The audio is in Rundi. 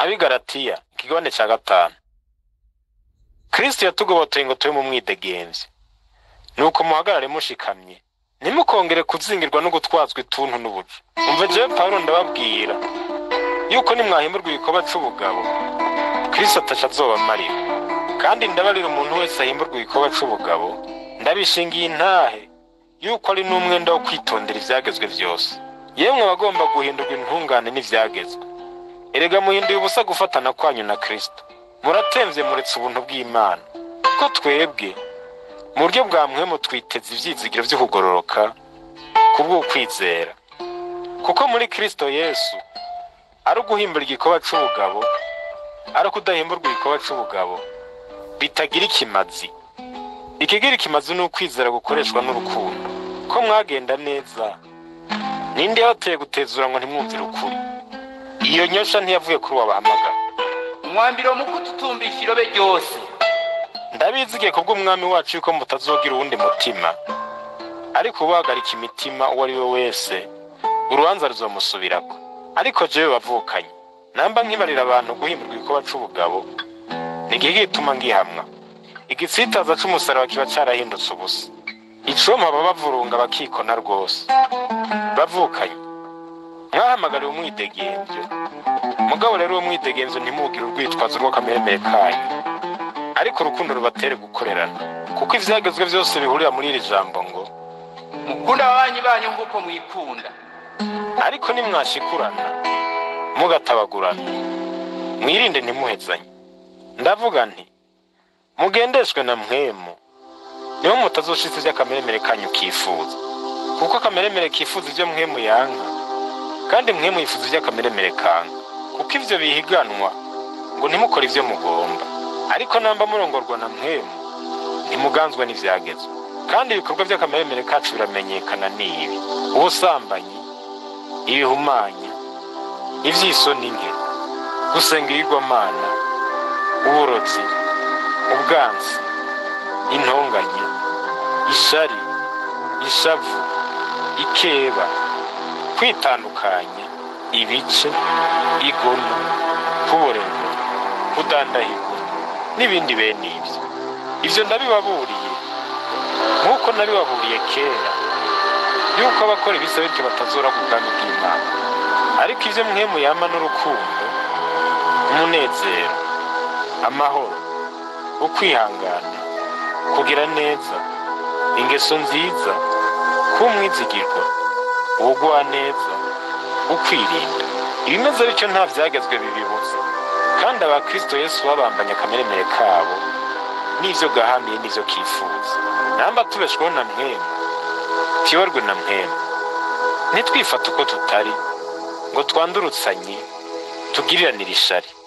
abigaratiya ikigabane cya gatanu kristo yatugobotoye ngo tube mu mwidegemvye nuko muhagarare mushikamye ntimukongere kuzingirwa no gutwazwa ituntu n'ubuja umva jewe pawulo ndababwira yuko nimwahemurwa igikorwa c'ubugabo kristo ataca azobamarira kandi ndabarira umuntu wese ahemburwa igikorwa c'ubugabo ndabishingiye intahe yuko ari n'umwenda wo kwitondera ivyagezwe vyose yemwe abagomba guhindurwa intungane n'ivyagezwe erega muhinduye ubusa gufatana kwanyu na kristo muratemvye muretse ubuntu bw'imana kuko twebwe mu buryo bwa mwemu twiteze ivyizigiro vyo kugororoka kubw'ukwizera kuko muri kristo yesu ari uguhimbura igikorwa c'ubugabo ari ukudahimburwa igikorwa c'ubugabo bitagira ikimazi ikigira ikimazi ni ukwizera gukoreshwa n'urukundo ko mwagenda neza ninde yabateye gutezura ngo ntimwumvire ukuri iyo nyosha ntiyavuye kuri wabahamagara umwambiro mu kututumbisha irobe ryose ndabizigiye kubw'umwami wacu yuko mutazogira uwundi mutima ariko ubahagarika imitima uwo ari we wese urubanza ruzomusubirako ariko jewe bavukanye namba nkibarira abantu guhimburwa igikorwa c'ubugabo nigihe gituma ngihamwa igitsitaza c'umusaraba kiba carahindutse ubusa icoma baba bavurunga bakikona rwose bavukanye mwahamagariwe umwidegemvyo mugabo rero uwo mwidegemvyo ntimugire urwitwazo rw'akameremere kanyu ariko urukundo rubatere gukorerana kuko ivyagezwe vyose bihurira muri iri jambo ngo mukunda ababanyi banyu nk'uko mwikunda ariko nimwashikurana mugatabagurana mwirinde ntimuhezanye ndavuga nti mugendeshwe na mwemu niho mutazoshitsa ivy'akameremere kanyu kifuza kuko akameremere kifuza ivyo mwemu yanka kandi mwemu yifuza ivy'akameremere kanka kuko ivyo bihiganwa ngo ntimukore ivyo mugomba ariko namba murongorwa na mwemu ntimuganzwa n'ivyagezwe kandi ibikorwa vy'akameremere kacu biramenyekana n'ibi ubusambanyi ibihumanya ivy'isoni nke gusenga ibigwamana uburozi ubwansi intonganya ishari ishavu ikeba kwitandukanya ibice igono kuborerwa kudandahirwa n'ibindi bene ibyo ibyo ndabibaburiye nk'uko nabibaburiye kera yuko abakora ibisa bityo batazora ku bwami bw'imana ariko ibyo mwemu yama n'urukundo umunezero amahoro ukwihangana kugira neza ingeso nziza kuba umwizigirwa ubugwa neza ukwirinda ibimeze bityo nta byagezwe bibibuza kandi abakristo yesu babambanye akameremere kabo n'ivyo gahamiye n'ivyo kifuza namba tubeshweho na mwemu tuyoborwe na mwemu ntitwifate uko tutari ngo twandurutsanye tugiriranire ishari